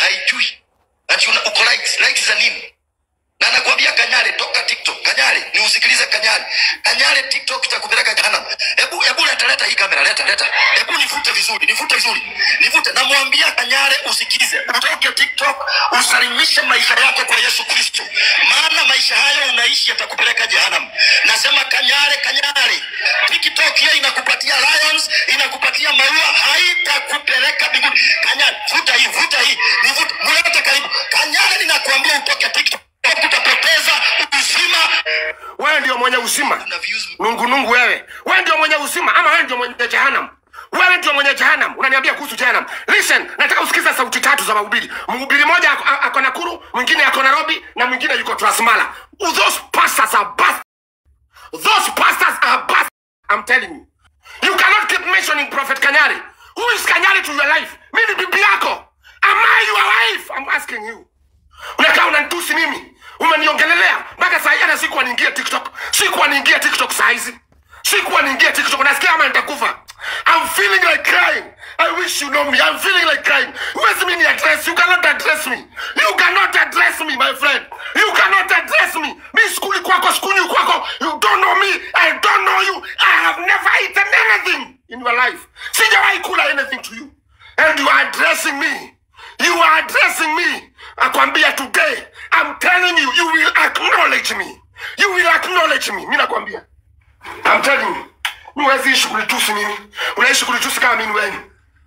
haijui ati una- uko likes likes za nini na nakwambia Kanyare, toka TikTok. Kanyare, ni usikilize Kanyare. Kanyare, TikTok itakupeleka jehanamu. Hebu hebu leta leta hii kamera, leta leta. Hebu nivute vizuri, nivute vizuri, nivute. Namwambia Kanyare, usikize, utoke TikTok, usalimishe maisha yako kwa Yesu Kristo, maana maisha hayo unaishi yatakupeleka jehanamu. Nasema Kanyare, Kanyare, TikTok hiyo inakupatia lions, inakupatia maua, haitakupeleka mbinguni. Kanyare, vuta hii, vuta hii, nivute, mlete karibu. Kanyare, ninakuambia utoke TikTok utapoteza uzima wewe ndio mwenye uzima na views nungunungu wewe wewe ndio mwenye uzima ama wewe ndio mwenye jehanamu wewe ndio mwenye jehanamu unaniambia kuhusu jehanamu listen nataka usikize sauti tatu za mahubiri mhubiri mmoja ako- a- ako nakuru mwingine ako nairobi na mwingine yuko transmala those pastors are bas those pastors are bas i'm telling you you cannot keep mentioning prophet kanyari who is kanyari to your life mi ni bibi yako am i your wife i'm asking you unakaa unanitusi mimi umeniongelelea mpaka saa hii hata sikuwa niingie tiktok sikuwa niingie tiktok saa hizi sikuwa niingie tiktok nasikia ama nitakufa i'm feeling like crying i wish you know me i'm feeling like crying huwezi mi ni address you cannot address me you cannot address me my friend you cannot address me mi skuli kwako skuli kwako you don't know me i don't know you i have never eaten anything in your life sijawahi kula anything to you and you are addressing me you are addressing me akwambia today i'm telling you you will acknowledge me you will acknowledge me mi nakwambia i'm telling you mi huwezi ishi kunitusi mimi unaishi kunitusi kama mimi weni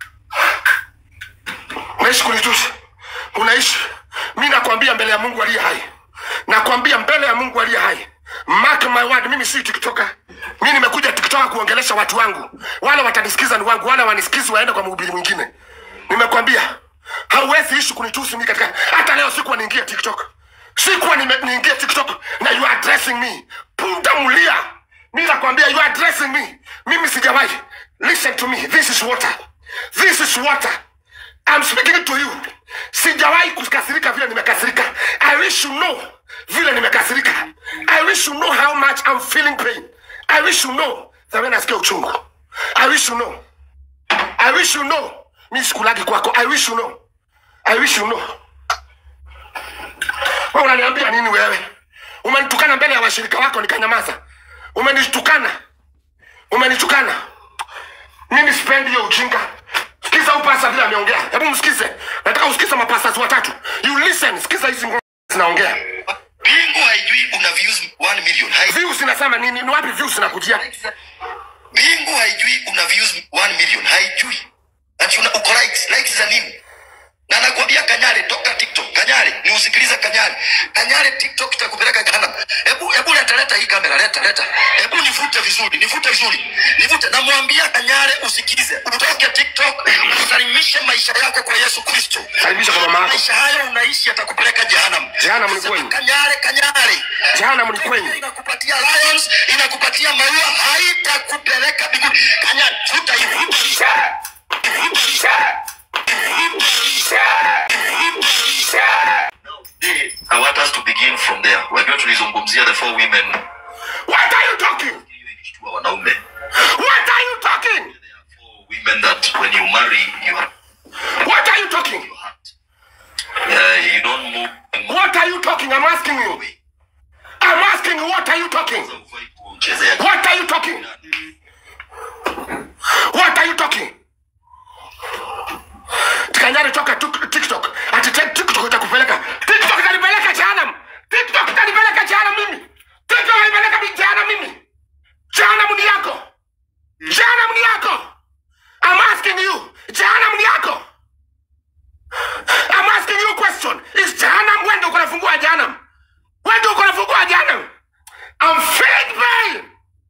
unaishi kunitusi unaishi mi nakwambia mbele ya mungu aliye hai nakwambia mbele ya mungu aliye hai mark my word mimi si tiktoka mi nimekuja tiktoka kuongelesha watu wangu wale watanisikiza ni wangu wale wanisikizi waende kwa mhubiri mwingine nimekwambia hauwezi ishi kunitusi mi katika hata leo sikuwa niingia tiktok sikuwa nime- niingia tiktok na you are addressing me punda mlia mi nakwambia you are addressing me mimi sijawahi listen to me this is water this is water I'm speaking to you sijawahi kukasirika vile nimekasirika i wish you know vile nimekasirika i wish you know how much I'm feeling pain i wish you know the way nasikia uchungu i wish you know I wish you know. Mi sikulagi kwako. I wish you know. I wish you know. Wewe unaniambia nini wewe? Umenitukana mbele ya washirika wako nikanyamaza. Umenitukana. Umenitukana. Mimi sipendi hiyo ujinga. Sikiza upasa vile ameongea. Hebu msikize. Nataka usikize mapasas watatu. You listen. Sikiza hizi ngoma zinaongea. mbingu haijui una views 1 million Hai- Views zinasema nini? Ni wapi views zinakujia? mbingu haijui una views 1 million haijui ati una uko likes likes za nini na nakwambia Kanyare, toka TikTok. Kanyare, ni usikilize Kanyare. Kanyare, TikTok itakupeleka jehanamu. Hebu hebu leta leta hii kamera, leta leta. Hebu nivute vizuri, nivute vizuri, nivute. Namwambia Kanyare, usikize, utoke TikTok, usalimishe maisha yako kwa Yesu Kristo. Karibisha kwa mama yako. Maisha hayo unaishi yatakupeleka jehanamu. Jehanamu ni Sema kwenu. Kanyare, Kanyare. Jehanamu ni kwenu. Inakupatia lions, inakupatia maua, haitakupeleka mbinguni. Kanyare, vuta hii, vuta hii. Today, I want us to begin from there. Wajua tulizungumzia the four women What are you talking? hiyo ilishtua wanaume. What are you talking? There are four women that when you marry, you have What are you talking? your heart. Uh, you don't move What are you talking? I'm asking you. I'm asking you, what are you talking? ufai kuchezea What are you talking? What are you talking? Kanyari toka tuk- TikTok. Ati te- TikTok itakupeleka. TikTok itanipeleka jehanamu. TikTok itanipeleka jehanamu mimi. TikTok itanipeleka mi- jehanamu mimi. Jehanamu ni yako. Jehanamu ni yako. I'm asking you. Jehanamu ni yako. I'm asking you a question. Is jehanamu wewe ndio uko na funguo ya jehanamu? Wewe ndio uko na funguo ya jehanamu? I'm feeling pain.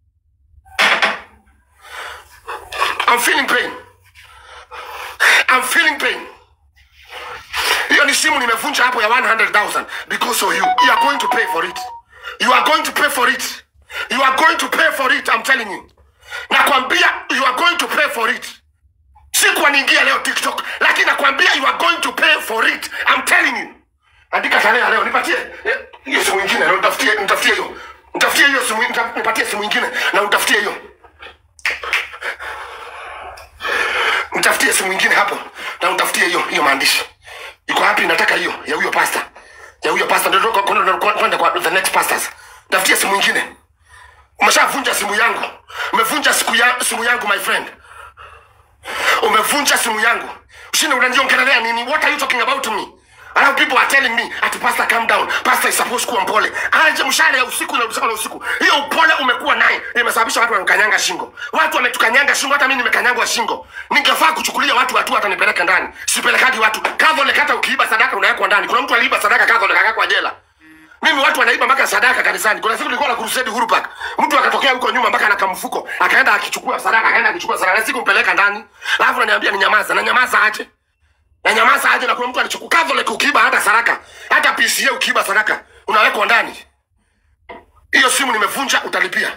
I'm feeling pain. I'm feeling pain. Hiyo ni simu nimevunja hapo ya 100,000 because of you. You are going to pay for it. You are going to pay for it. You are going to pay for it. I'm telling you. Nakwambia you are going to pay for it. Sikuwa niingia leo TikTok, lakini nakwambia you are going to pay for it. I'm telling you. Andika tarehe ya leo, nipatie eh, hiyo simu nyingine, na nitafutie nitafutie hiyo. Nitafutie hiyo simu, nita- nipatie simu nyingine na nitafutie hiyo. Nitafutie simu nyingine hapo na utafutie hiyo hiyo maandishi. iko wapi nataka hiyo ya huyo pasta ya huyo pasta ndio ndio kwenda kwenda- kwenda kwa the next pastors tafutia simu nyingine umeshavunja simu yangu umevunja siku ya, simu yangu my friend umevunja simu yangu ushinde unaniongelelea nini what are you talking about to me Alafu people are telling me ati pastor calm down pastor is supposed kuwa mpole aje mshale ya usiku na usiku na usiku hiyo upole umekuwa naye imesababisha watu wanakanyanga shingo watu wametukanyanga shingo hata mimi nimekanyangwa shingo ningefaa kuchukulia watu hatua hata nipeleke ndani sipelekaji watu Catholic hata ukiiba sadaka unawekwa ndani kuna mtu aliiba sadaka Catholic akakwa jela mimi watu wanaiba mpaka sadaka kanisani. Kuna siku nilikuwa na crusade Uhuru Park, mtu akatokea huko nyuma mpaka na mfuko akaenda akichukua sadaka, akaenda akichukua sadaka, na siku mpeleka ndani, alafu ananiambia ni nyamaza, na nyamaza aje na nyamaza aje, na kuna mtu alichukua Catholic, ukiiba hata sadaka, hata PCA ukiiba sadaka unawekwa ndani. Hiyo simu nimevunja, utalipia.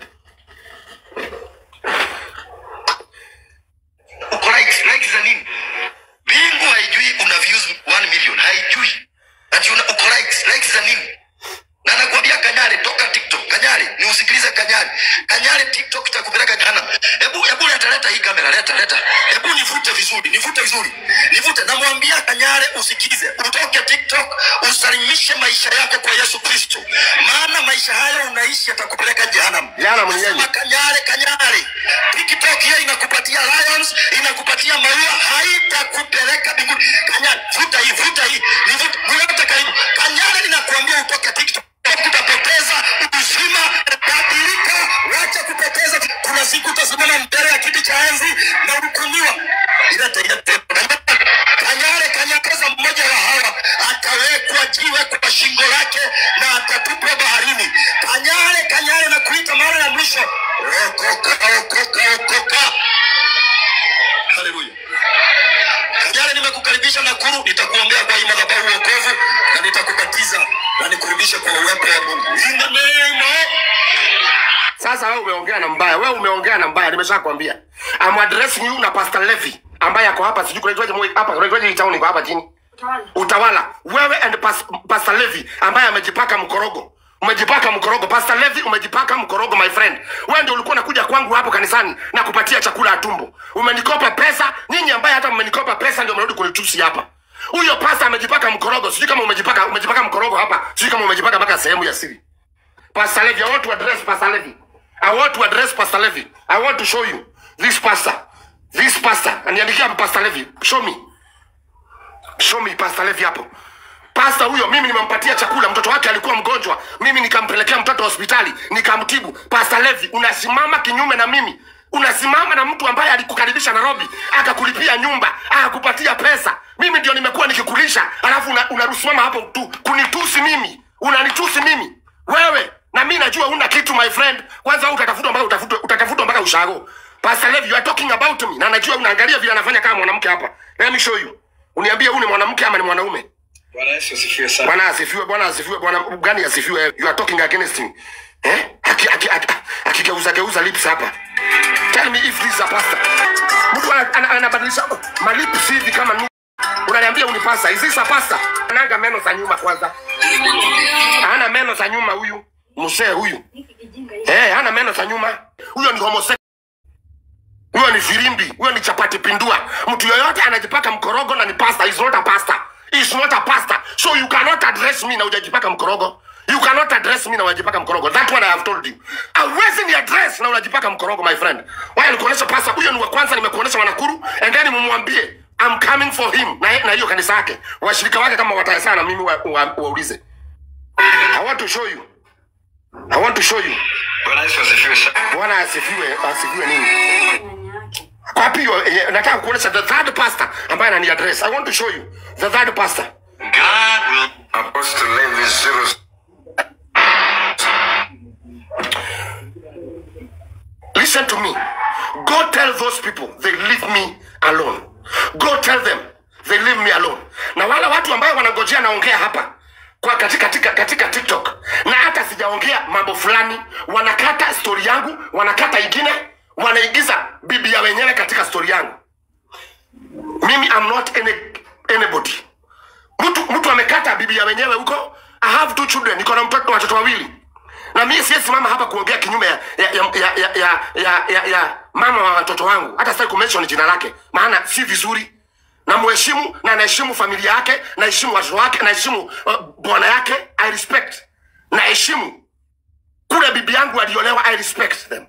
uko likes likes za nini bingu haijui una views 1 million haijui ati una uko likes likes za nini na nakwambia kanyare toka tiktok kanyare ni usikilize kanyare kanyare tiktok itakupeleka jehanamu hebu hebu leta leta hii kamera leta leta hebu nivute vizuri nivute vizuri nivute namwambia kanyare usikize utoke tiktok usalimishe maisha yako kwa yesu kristo maana maisha hayo unaishi yatakupeleka jehanamu Jehanamu ni nini? Sema kanyare kanyare tiktok hiyo inakupatia lions inakupatia maua haitakupeleka mbinguni kanyare vuta hii vuta hii nivuta nivuta karibu kanyare ninakuambia utoke tiktok utapoteza uzima badilika wacha kupoteza kuna siku utasimama mbele ya kiti cha enzi na hukumiwa ilete ilete kanyare kanyakaza mmoja wa hawa atawekwa jiwe kwa shingo lake na atatupwa baharini kanyare kanyare na kuita mara ya mwisho okoka okoka okoka haleluya Kanyare nimekukaribisha Nakuru, nitakuombea kwa hii madhabahu wokovu na nitakubatiza na nikurudishe kwa uwepo wa Mungu. In the name of Sasa wewe umeongea na mbaya, wewe umeongea na mbaya, nimeshakwambia. I'm addressing you na Pastor Levi ambaye ako hapa, sijui kunaitwaje mwe- hapa, kunaitwaje hii town iko hapa chini. Utawala. Wewe and pas, Pastor Levi ambaye amejipaka mkorogo. Umejipaka mkorogo. Pastor Levi umejipaka mkorogo my friend. Wewe ndio ulikuwa unakuja kwangu hapo kanisani na kupatia chakula ya tumbo. Umenikopa pesa, nyinyi ambaye hata mmenikopa pesa ndio mnarudi kunitusi hapa. Huyo pasta amejipaka mkorogo. Sijui kama umejipaka umejipaka mkorogo hapa. Sijui kama umejipaka mpaka sehemu ya siri. Pastor Levy, I want to address Pastor Levy. I want to address Pastor Levy. I want to show you this pastor. This pastor. Aniandikia hapo Pastor Levy. Show me. Show me Pastor Levy hapo. Pastor huyo mimi nimempatia chakula, mtoto wake alikuwa mgonjwa, mimi nikampelekea mtoto hospitali, nikamtibu. Pastor Levy, unasimama kinyume na mimi. Unasimama na mtu ambaye alikukaribisha Nairobi, akakulipia nyumba, akakupatia pesa. Mimi ndio nimekuwa nikikulisha, alafu una- unarusimama hapo tu kunitusi mimi. Unanitusi mimi. Wewe na mimi najua una kitu my friend. Kwanza wewe utatafutwa mpaka utafutwe utatafutwa mpaka ushago. Pastor Levi, you are talking about me. Na najua unaangalia vile anafanya kama mwanamke hapa. Let me show you. Uniambie huyu ni mwanamke ama ni mwanaume? Bwana Yesu asifiwe sana. Bwana asifiwe, Bwana asifiwe, Bwana gani asifiwe? You are talking against me. Eh? Aki aki aki- akigeuza geuza lips hapa. Tell me if this is a pastor. Mtu ana- ana- anabadilisha malips hivi kama nu. Unaniambia unipasa. Is this a pastor? Ananga meno za nyuma kwanza. Hana meno za nyuma huyu. Mzee huyu. Eh, hana meno za nyuma. Huyo ni homosexual. Huyo ni firimbi, huyo ni chapati pindua. Mtu yoyote anajipaka mkorogo na ni pastor, is not a pastor. Is not a pastor. So you cannot address me na hujajipaka mkorogo. You cannot address me na unajipaka mkorogo. That one I have told you. Hauwezi ni address na unajipaka mkorogo my friend. Waya nikuonesha pastor, huyo ni wa kwanza nimekuonesha Wanakuru and then mumwambie I'm coming for him na na hiyo kanisa yake. Washirika wake kama watayasana mimi waulize. Wa, wa waulize. I want to show you. I want to show you. Bwana Yesu asifiwe sana. Bwana asifiwe, asifiwe nini? Kwa wapi hiyo? eh, nataka kuonesha the third pastor ambaye anani address. I want to show you the third pastor. God will Apostle Levi zero Listen to me. Go tell those people they leave me alone. Go tell them they leave me alone. Na wale watu ambao wanangojea naongea hapa kwa katika, katika, katika TikTok na hata sijaongea mambo fulani, wanakata stori yangu, wanakata ingine, wanaigiza bibi ya wenyewe katika stori yangu. Mimi I'm not any, anybody. Mtu mtu amekata bibi ya wenyewe huko. I have two children, niko na mtoto watoto wawili na mimi siwezi simama hapa kuongea kinyume ya ya ya ya, ya, ya, ya, ya, ya mama wa watoto wangu. Hata sitaki kumention jina lake, maana si vizuri. na muheshimu na naheshimu familia yake naheshimu watoto wake naheshimu uh, bwana yake i respect naheshimu kule bibi yangu aliolewa i respect them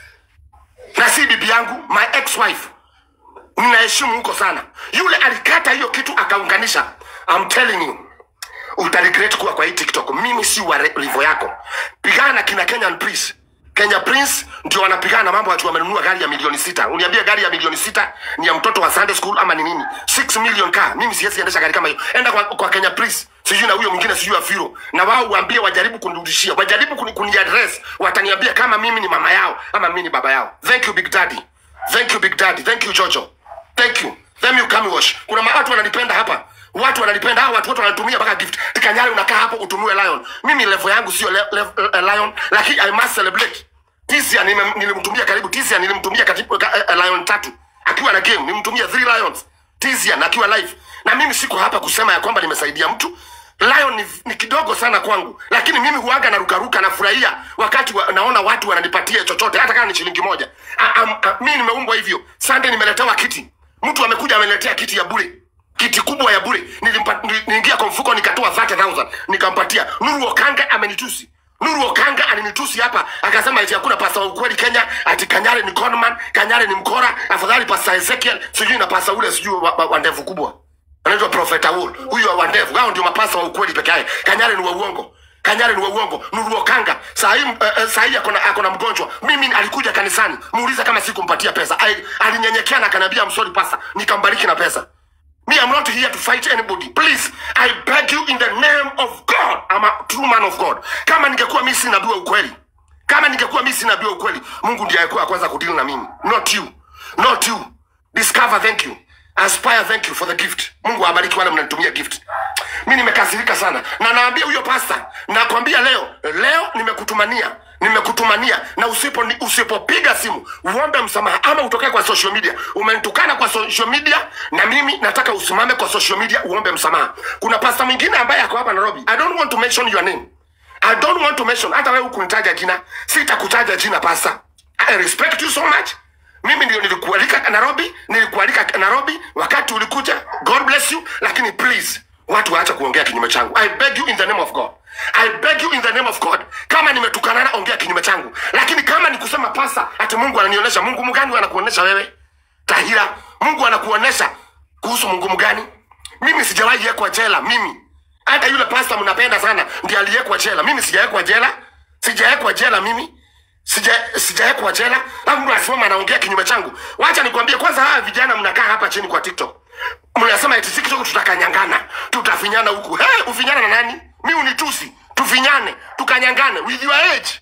na si bibi yangu my ex wife ninaheshimu huko sana yule alikata hiyo kitu akaunganisha I'm telling you utaregret kuwa kwa hii tiktok mimi si wa re- level yako pigana na kina kenyan prince kenya prince ndio wanapigana na mambo watu wamenunua gari ya milioni sita uniambie gari ya milioni sita ni ya mtoto wa sunday school ama ni nini 6 million car mimi siwezi endesha gari kama hiyo enda kwa, kwa kenya prince sijui na huyo mwingine sijui afiro na wao waambie wajaribu kunirudishia wajaribu kuni, kuni address wataniambia kama mimi ni mama yao ama mimi ni baba yao thank you big daddy thank you big daddy thank you jojo thank you thank you come wash kuna ma- watu wananipenda hapa watu wananipenda hawa watu wote wananitumia mpaka gift tikanyari unakaa hapo utumue lion mimi level yangu sio le, le, uh, lion lakini i must celebrate tisia nime- nilimtumia karibu tisia nilimtumia katibu, ka, uh, lion tatu akiwa na game nilimtumia three lions tisia na akiwa live na mimi siko hapa kusema ya kwamba nimesaidia mtu lion ni, ni kidogo sana kwangu lakini mimi huaga na rukaruka nafurahia wakati wa, naona watu wananipatia chochote hata kama ni shilingi moja A- am- a- mi nimeumbwa hivyo sande nimeletewa kiti mtu amekuja ameniletea kiti ya bure kiti kubwa ya bure Nilimpa- nili- niingia kwa mfuko nikatoa 30000 nikampatia nuru okanga amenitusi nuru okanga alinitusi hapa akasema eti hakuna pasta wa ukweli kenya ati kanyare ni conman kanyare ni mkora afadhali pasta ezekiel sijui na pasta ule sijui wa, wa, wa ndevu kubwa anaitwa profeta Wool huyo wa ndevu hao ndio mapasta wa ukweli peke yake kanyare ni wa uongo kanyare ni wa uongo nuru okanga saa hii uh, uh, saa hii akona akona mgonjwa mimi alikuja kanisani muulize kama sikumpatia pesa Ai- alinyenyekea na akaniambia msori pasta nikambariki na pesa Me, I'm not here to fight anybody. Please, I beg you in the name of God. I'm a true man of God. Kama ningekuwa mimi si nabii wa ukweli, kama ningekuwa mimi si nabii wa ukweli, Mungu ndiye alikuwa kwanza kudili na mimi, not you, not you. Discover, thank you. Aspire, thank you for the gift. Mungu awabariki wale mnanitumia gift. Mimi nimekasirika sana na naambia huyo pasta, nakwambia leo, leo nimekutumania nimekutumania na usipo ni- usipopiga simu uombe msamaha ama utokee kwa social media umenitukana kwa social media na mimi nataka usimame kwa social media uombe msamaha kuna pasta mwingine ambaye ako hapa nairobi i don't want to mention your name i don't want to mention hata wewe hukunitaja jina sitakutaja jina pasta i respect you so much mimi ndio nilikualika nairobi nilikualika nairobi wakati ulikuja god bless you lakini please watu waacha kuongea kinyume changu i beg you in the name of god i beg you in the name of god kama nimetukanana ongea kinyume changu lakini kama ni kusema pasa ati mungu ananionyesha mungu mgani anakuonyesha wewe tahira mungu anakuonyesha kuhusu mungu mgani mimi sijawahi yekwa jela mimi hata yule pasta mnapenda sana ndiye aliyekwa jela mimi sijawekwa jela sijawekwa jela mimi sija sijawekwa jela alafu mtu asimama anaongea kinyume changu wacha nikwambie kwanza hawa vijana mnakaa hapa chini kwa tiktok mnasema eti tiktok tutakanyangana tutafinyana huku hey, ufinyana na nani mi unitusi tufinyane tukanyangane with your age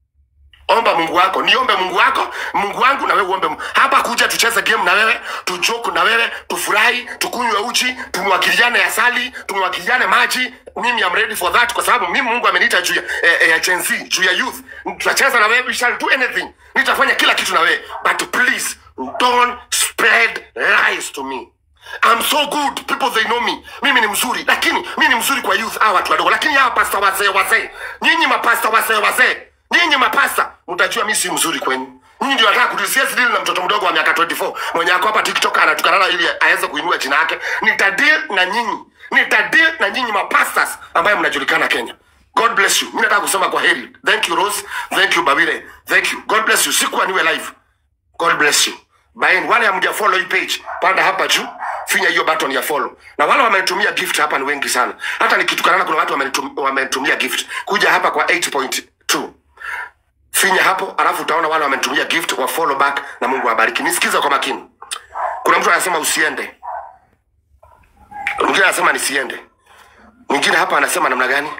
omba mungu wako niombe mungu wako mungu wangu na wewe uombe Mungu. hapa kuja tucheze game na wewe tujoku na wewe tufurahi tukunywe uchi tumwakiliane asali tumwakiliane maji mimi am ready for that kwa sababu mimi mungu ameniita juu ya, eh, eh, Gen Z, juu ya youth tutacheza na wewe we shall do anything nitafanya kila kitu na wewe but please don't spread lies to me I'm so good people they know me mimi ni mzuri lakini mimi ni mzuri kwa youth hawa watu wadogo lakini hawa pasta wazee wazee nyinyi mapasta wazee wazee nyinyi mapasta mtajua mimi si mzuri kwenu nyinyi ndio nataka kudisiasi dili na mtoto mdogo wa miaka 24 mwenye ako hapa tiktok anatukanana ili aweze kuinua jina yake nitadeal na nyinyi nitadeal na nyinyi mapastas ambayo mnajulikana kenya god bless you mi nataka kusema kwa heri thank you rose thank you babire thank you god bless you sikuwa niwe live God bless you. Baini, wale hamja follow hii page, panda hapa juu, finya hiyo button ya follow. Na wale wamenitumia gift hapa ni wengi sana. Hata nikitukanana kuna watu wamenitum- wamenitumia gift. Kuja hapa kwa 8.2. Finya hapo, alafu utaona wale wamenitumia gift wa follow back na Mungu awabariki. Nisikize kwa makini. Kuna mtu anasema usiende. Mwingine anasema nisiende. Mwingine hapa anasema namna gani?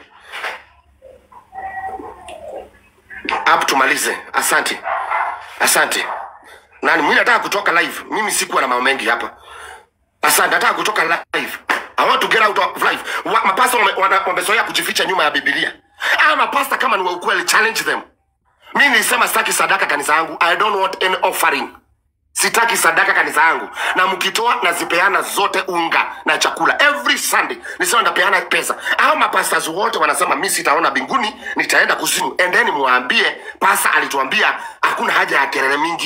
Hapo tumalize. Asante. Asante. Nani mimi nataka kutoka live. Mimi sikuwa na mambo mengi hapa. Asante, nataka kutoka live. I want to get out of life. Wa, mapasta wame- wana- wamezoea kujificha nyuma ya Biblia. Ah, mapasta kama ni wa ukweli challenge them. Mimi nilisema sitaki sadaka kanisa yangu. I don't want any offering. Sitaki sadaka kanisa yangu, na mkitoa nazipeana zote, unga na chakula every Sunday. Nisema ndapeana pesa. Hao mapastors wote wanasema mi sitaona mbinguni, nitaenda kuzimu. Endeni muwaambie, pasa alituambia hakuna haja ya kelele mingi,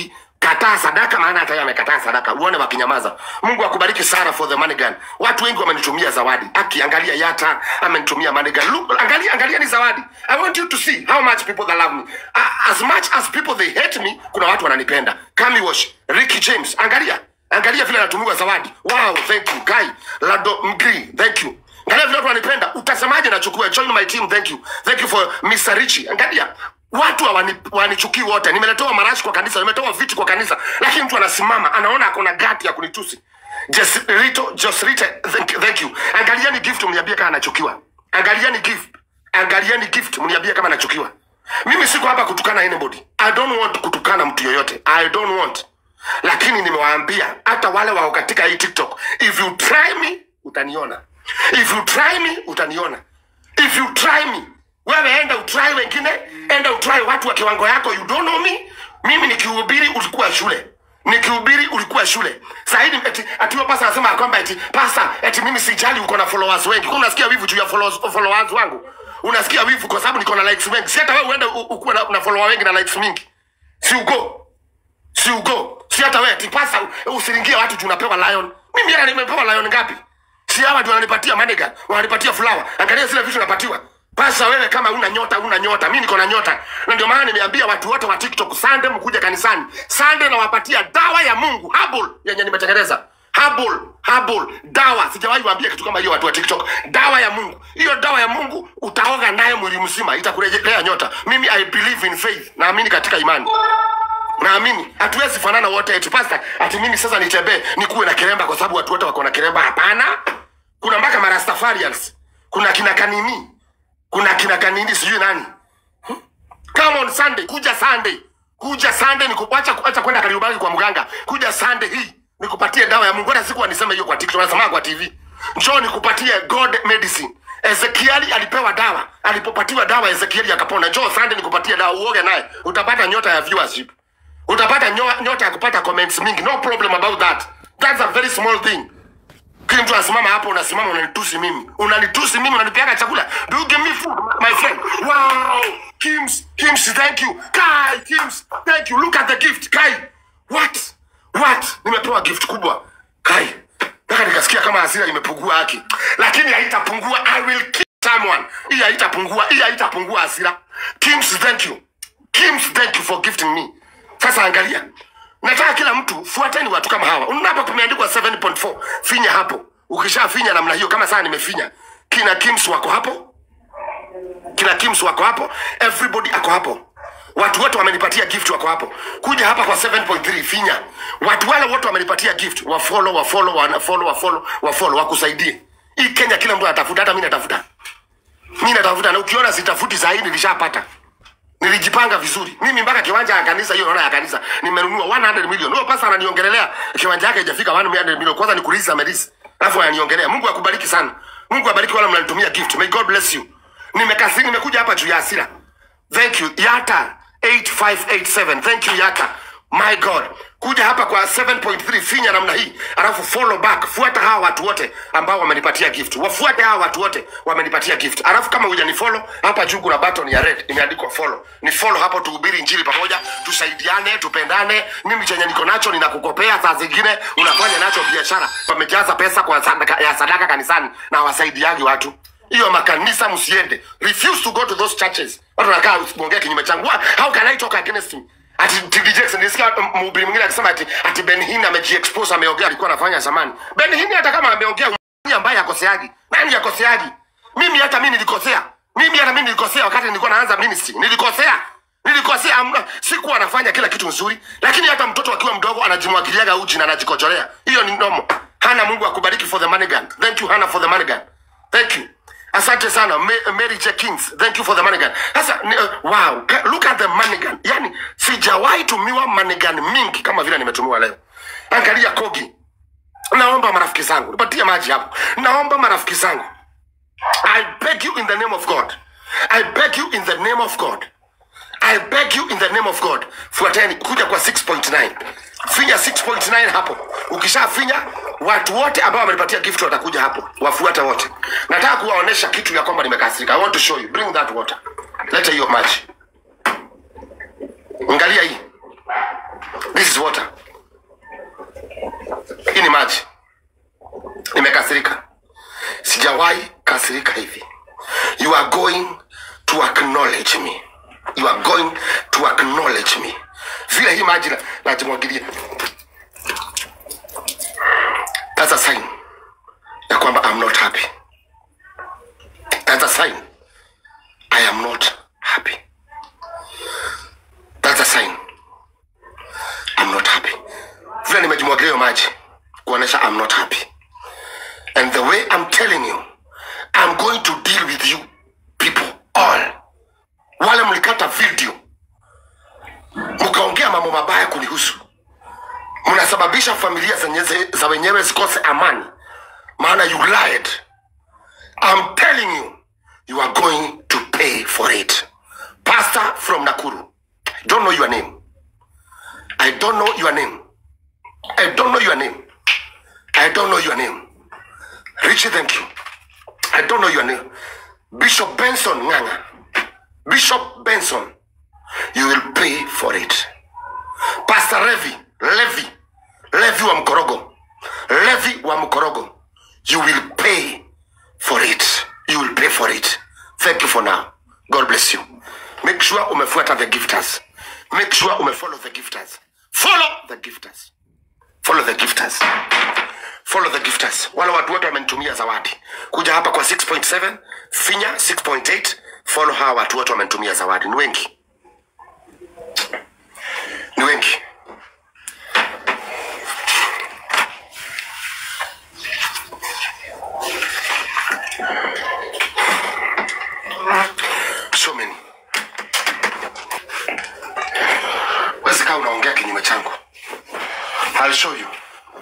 kataa sadaka maana hata yeye amekataa sadaka uone wakinyamaza mungu akubariki sana for the money gun watu wengi wamenitumia zawadi aki angalia yata amenitumia money gun Look, angalia angalia ni zawadi i want you to see how much people that love me uh, as much as people they hate me kuna watu wananipenda kami wash ricky james angalia angalia vile anatumiwa zawadi wow thank you kai lado mgri thank you angalia vile watu wanipenda utasemaje nachukua join my team thank you thank you for mr richie angalia watu hawani- wanichukii wote nimeletewa marashi kwa kanisa nimetoa viti kwa kanisa lakini mtu anasimama anaona akona gati ya kunitusi Jesrito, Josrite, thank, thank you. Angalieni gift mniambie kama anachukiwa. Angalieni gift. Angalieni gift mniambie kama anachukiwa. Mimi siko hapa kutukana anybody. I don't want kutukana mtu yoyote. I don't want. Lakini nimewaambia hata wale wao katika hii TikTok, if you try me utaniona. If you try me utaniona. If you try me, wewe enda utry wengine, enda utry watu wa kiwango yako, you don't know me. Mimi nikihubiri ulikuwa shule nikihubiri ulikuwa shule sahidi eti atiwa pasa anasema ya kwamba eti pasa eti mimi sijali uko na followers wengi Kwa unasikia wivu juu ya followers, followers wangu unasikia wivu kwa sababu niko na likes wengi si hata wewe uende u- ukuwe na, na follower wengi na likes mingi si ugo si ugo si hata wewe eti pasa u- usiringie watu juu unapewa lion mimi hata nimepewa lion ngapi si hawa ndio wananipatia manega wananipatia flower angalia zile vitu napatiwa pasa wewe kama una nyota una nyota mi niko na nyota na ndio maana nimeambia watu wote wa tiktok sande mkuja kanisani sande nawapatia dawa ya mungu habul yenye nimetengeneza habul habul dawa sijawahi waambia kitu kama hiyo watu wa tiktok dawa ya mungu hiyo dawa ya mungu utaoga nayo mwili mzima itakurejelea nyota mimi i believe in faith naamini katika imani naamini hatuwezi fanana wote eti pasta ati mimi sasa nitembee nikuwe na kiremba kwa sababu watu wote wako na kiremba hapana kuna mpaka marastafarians kuna kina kanini kuna kina kanini sijui nani come on sunday kuja sunday kuja sunday nikuacha kuacha kwenda kariubaki kwa mganga kuja sunday hii nikupatie dawa ya mungu hata siku niseme hiyo kwa tiktok nasema kwa tv njoo nikupatie god medicine ezekieli alipewa dawa alipopatiwa dawa ezekieli akapona njoo sunday nikupatie dawa uoge naye utapata nyota ya viewership utapata nyo- nyota ya kupata comments mingi no problem about that that's a very small thing kila mtu anasimama hapo unasimama unanitusi mimi unanitusi mimi unanipeaga chakula do you give me food my friend wow kims kims thank you kai kims thank you look at the gift kai what what nimepewa gift kubwa kai mpaka nikasikia kama hasira imepungua haki lakini haitapungua i will kill someone hii haitapungua hii haitapungua hasira kims thank you kims thank you for gifting me sasa angalia nataka kila mtu fuateni watu kama hawa unapo kumeandikwa 7.4 finya hapo ukishafinya namna hiyo kama saa nimefinya kina kims wako hapo kina kims wako hapo everybody ako hapo watu wote wamenipatia gift wako hapo kuja hapa kwa 7.3 finya watu wale wote wamenipatia gift wafolo wafolo wanafolo wafolo wafolo wakusaidie hii kenya kila mtu anatafuta hata mi natafuta mi natafuta na ukiona sitafuti sahii nilishapata nilijipanga vizuri mimi mpaka kiwanja ya kanisa hiyo naona ya kanisa nimenunua 100 million huyo pasa ananiongelelea kiwanja yake haijafika 100 million kwanza ni kulisa medisi alafu ananiongelea mungu akubariki sana mungu abariki wala mnanitumia gift may god bless you nimekasi nimekuja hapa juu ya hasira thank you yata 8587 thank you yata my god kuja hapa kwa 7.3 finya namna hii alafu follow back fuata hawa watu wote ambao wamenipatia gift wafuate hawa watu wote wamenipatia gift alafu kama huja ni follow hapa juu kuna button ya red imeandikwa follow ni follow hapo tuhubiri injili pamoja tusaidiane tupendane mimi chenye niko nacho ninakukopea saa zingine unafanya nacho biashara wamejaza pesa kwa sadaka, ya sadaka kanisani na wasaidiagi watu hiyo makanisa msiende refuse to go to those churches watu wanakaa usiongee kinyume changu Wha- how can i talk against him ati TD Jakes nilisikia um, mhubiri mwingine akisema ati ati Ben Hinn amejiexpose ameongea alikuwa anafanya zamani Ben Hinn hata kama ameongea nani ambaye akoseagi nani akoseagi mimi hata mimi nilikosea mimi hata mimi nilikosea wakati nilikuwa naanza ministry nilikosea nilikosea amna sikuwa nafanya kila kitu nzuri lakini hata mtoto akiwa mdogo anajimwagiliaga uji na anajikojolea hiyo ni nomo hana mungu akubariki for the money gun thank you hana for the money gun thank you asante sana Ma- mary J. kings thank you for the money gun sasa ni- uh, wow Ka- look at the money gun yani sijawahi tumiwa money gun mingi kama vile nimetumiwa leo angalia kogi naomba marafiki zangu nipatie maji hapo naomba marafiki zangu i beg you in the name of god i beg you in the name of god I beg you in the name of God, fuateni kuja kwa 6.9 finya 6.9 hapo. Ukishafinya watu wote ambao wamenipatia gift watakuja hapo, wafuate wote. Nataka kuwaonesha kitu ya kwamba nimekasirika. I want to show you. Bring that water. Leta hiyo maji. Angalia hii. this is water hii ni maji nimekasirika sijawahi kasirika hivi you are going to acknowledge me you are going to acknowledge me vile hii maji na- najimwagilia that's a sign ya kwamba i'm not happy that's a sign i am not happy that's a sign i'm not happy vile nimejimwagilia hiyo maji kuonyesha i'm not happy and the way i'm telling you i'm going to deal with you people all wale mlikata video mkaongea mambo mabaya kunihusu mnasababisha familia zenye za wenyewe zikose amani maana you lied i'm telling you you are going to pay for it pastor from nakuru I don't know your name i don't know your name i don't know your name i don't know your name richie thank you i don't know your name bishop benson nganga bishop benson you will pay for it pastor levi levi levi wa mkorogo levi wa mkorogo you will pay for it you will pay for it thank you for now god bless you make sure umefuata the gifters make sure umefollow the gifters follow the gifters follow the gifters follow the gifters wale watu wote wamenitumia zawadi kuja hapa kwa 6.7 finya 6.8 follow hawa watu wote wamenitumia zawadi ni wengi ni wengi so many wezi kaa unaongea kinyume changu I'll show you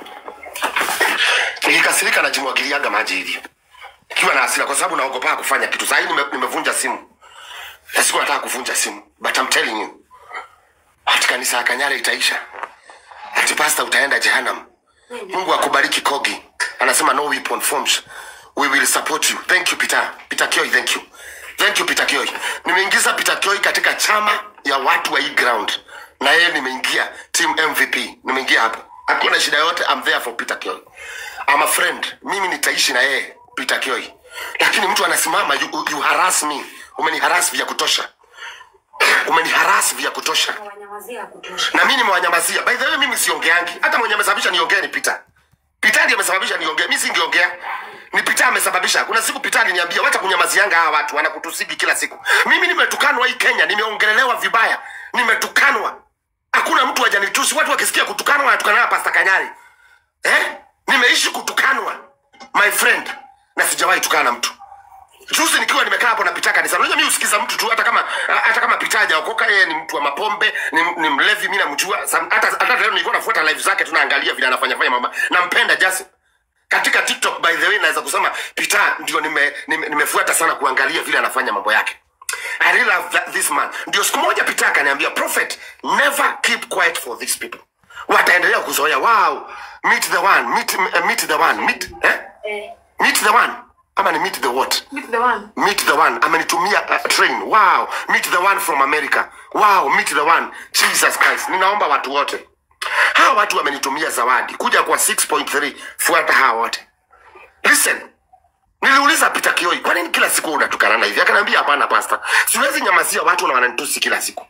nikikasirika najimwagiliaga maji hivi ikiwa na hasira kwa sababu naogopa kufanya kitu sahii nime, nimevunja simu na siku nataka kuvunja simu but I'm telling you ati kanisa ya kanyare itaisha ati pasta utaenda jehanam mungu akubariki kogi anasema no weapon forms we will support you thank you peter peter kioi thank you thank you peter kioi nimeingiza peter kioi katika chama ya watu wa hii ground na yeye nimeingia team mvp nimeingia hapo hakuna shida yote i'm there for peter kioi I'm a friend mimi nitaishi na yeye peter kioi lakini mtu anasimama you, you harass me umeniharas vya kutosha umeniharas vya kutosha wanyamazia kutosha na mimi nimewanyamazia by the way mimi siongeangi hata mwenye amesababisha niongee ni Peter Peter ndiye amesababisha niongee mimi singeongea ni Peter amesababisha kuna siku Peter aliniambia wacha kunyamazianga hawa watu wanakutusigi kila siku mimi nimetukanwa hii Kenya nimeongelelewa vibaya nimetukanwa hakuna mtu hajanitusi watu wakisikia kutukanwa wanatukana Pastor Kanyari eh nimeishi kutukanwa my friend na sijawahi tukana na mtu juzi nikiwa nimekaa hapo napita kanisa unajua mimi usikiza mtu tu hata kama hata kama pita hajaokoka yeye ni mtu wa mapombe ni, ni mlevi mimi namjua Sam- hata hata leo nilikuwa nafuata live zake tunaangalia vile anafanya fanya mama nampenda just katika TikTok by the way naweza kusema Peter ndio nime, nime, nimefuata sana kuangalia vile anafanya mambo yake I really love that, this man ndio siku moja Peter akaniambia prophet never keep quiet for these people wataendelea kuzoea wow meet the one meet, uh, meet the one meet eh? eh, meet the one ama ni meet the what meet the one meet the one amenitumia uh, train wow meet the one from america wow meet the one jesus christ ninaomba watu wote hawa watu wamenitumia zawadi kuja kwa 6.3 fuata hawa wote listen niliuliza Peter Kioi, kwa nini kila siku unatukanana hivi? Akaniambia hapana pastor, siwezi nyamazia watu na wananitusi kila siku.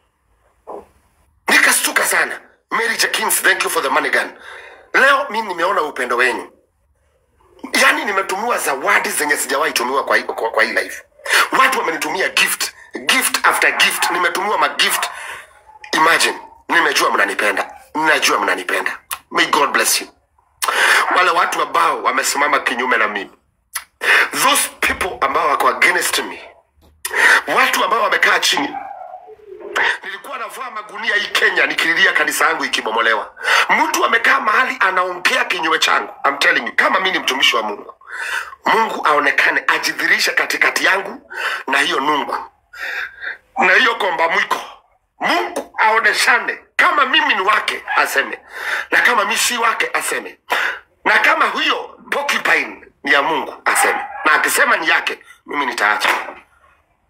Nikastuka sana. Mary Jakins, thank you for the money gun. Leo mimi nimeona upendo wenu yaani nimetumiwa zawadi zenye sijawahi tumiwa kwa, hii- kwa, kwa hii life watu wamenitumia gift gift after gift nimetumiwa magift imagine nimejua mnanipenda ninajua mnanipenda may god bless you wale watu ambao wamesimama kinyume na mimi those people ambao wako against me watu ambao wamekaa chini nilikuwa navaa magunia hii kenya nikililia kanisa yangu ikibomolewa mtu amekaa mahali anaongea kinyume changu I'm telling you kama mi ni mtumishi wa mungu mungu aonekane ajidhirishe katikati yangu na hiyo nungu na hiyo komba mwiko mungu aoneshane kama mimi ni wake aseme na kama mi si wake aseme na kama huyo porcupine ni ya mungu aseme na akisema ni yake mimi nitaacha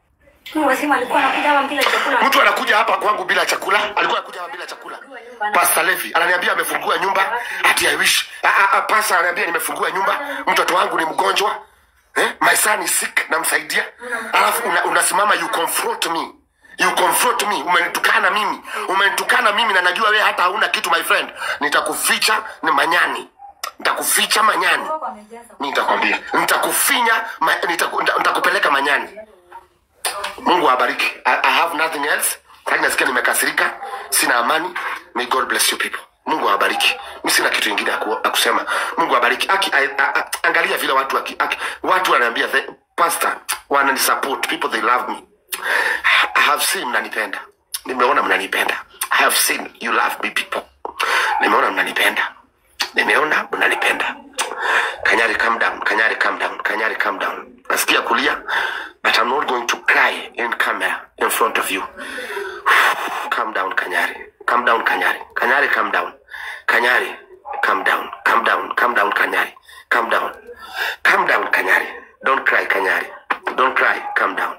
Mwasimu alikuwa anakuja hapa bila chakula. mtu anakuja hapa kwangu bila chakula alikuwa anakuja hapa bila chakula Pastor Levi ananiambia amefungua nyumba ati I wish Ah, ah, ah, Pastor ananiambia nimefungua nyumba mtoto wangu ni mgonjwa eh? my son is sick namsaidia alafu una, unasimama you confront me you confront me umenitukana mimi umenitukana mimi na najua wewe hata hauna kitu my friend nitakuficha ni manyani nitakuficha manyani Baba amejaza. nitakwambia nitakufinya ma, nitaku, nita- nitakupeleka manyani mungu awabariki I, i have nothing else lakini nasikia nimekasirika sina amani may god bless you people mungu awabariki mi sina kitu ingine ya ku- ya kusema mungu awabariki aki I, I, I, angalia vile watu aki, aki, watu wanaambia the pastor wananisupport people they love me i have seen mnanipenda nimeona mnanipenda i have seen you love me people nimeona mnanipenda nimeona mnanipenda kanyari calm down kanyari calm down kanyari calm down nasikia kulia but i'm not going to cry in camera in front of you calm down kanyari calm down kanyari kanyari calm down kanyari calm down calm down calm down kanyari calm down calm down kanyari don't cry kanyari don't cry calm down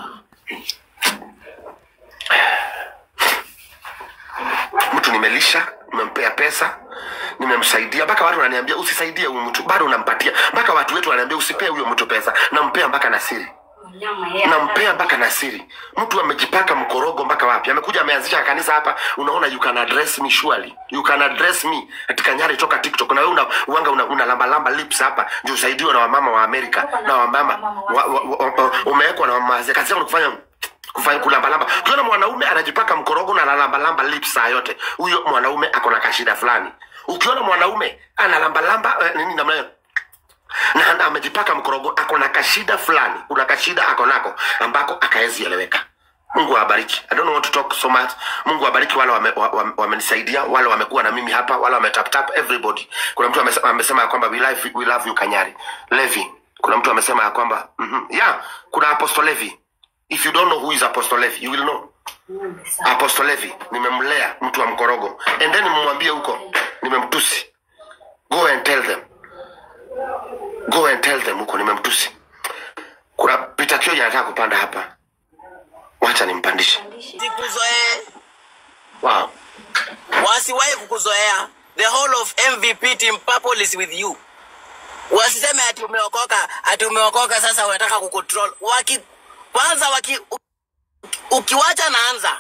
mtu nimelisha nimempea pesa nimemsaidia mpaka watu wananiambia usisaidie huyu mtu bado unampatia mpaka watu wetu wananiambia usipee huyo mtu pesa nampea mpaka na siri Mnyama yeye. nampea mpaka na siri mtu amejipaka mkorogo mpaka wapi amekuja ameanzisha kanisa hapa unaona you can address me surely you can address me katika nyari toka tiktok na wewe una uanga una, una lamba lamba lips hapa ndio usaidiwe na wamama wa amerika na wamama wa, wa, wa, wa, umewekwa na wamama wazee kazi yao ni kufanya kufanya kulambalamba ukiona mwanaume anajipaka mkorogo na analambalamba lips saa yote huyo mwanaume ako na kashida fulani ukiona mwanaume analambalamba eh, nini namna hiyo na na amejipaka mkorogo ako na kashida fulani kuna kashida ako nako ambako akaezi eleweka mungu awabariki i don't want to talk so much mungu awabariki wale wamenisaidia wame, wame wamenisaidia, wale wamekuwa na mimi hapa wale wametaptap everybody kuna mtu amesema, amesema ya kwamba we love, we love you kanyari levi kuna mtu amesema ya kwamba mm-hmm. yeah kuna apostle levi if you don't know who is apostle levi you will know Ng'ombe sana. apostle levi nimemlea mtu wa mkorogo and then mmwambie huko nimemtusi go and tell them go and tell them huko nimemtusi kuna pita kioja anataka kupanda hapa wacha nimpandishe sikuzoee wow. wasiwahi kukuzoea the whole of mvp team purple is with you wasiseme ati umeokoka ati umeokoka sasa unataka kucontrol waki kwanza waki u- ukiwacha naanza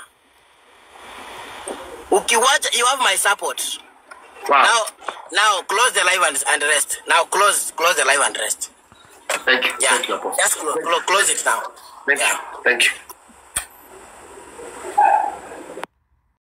ukiwacha you have my support Wow. now now close the live and, and rest now close close the live and rest Thank you. yeah Thank you, Apostle. just close, close it now Thank yeah you. Thank you.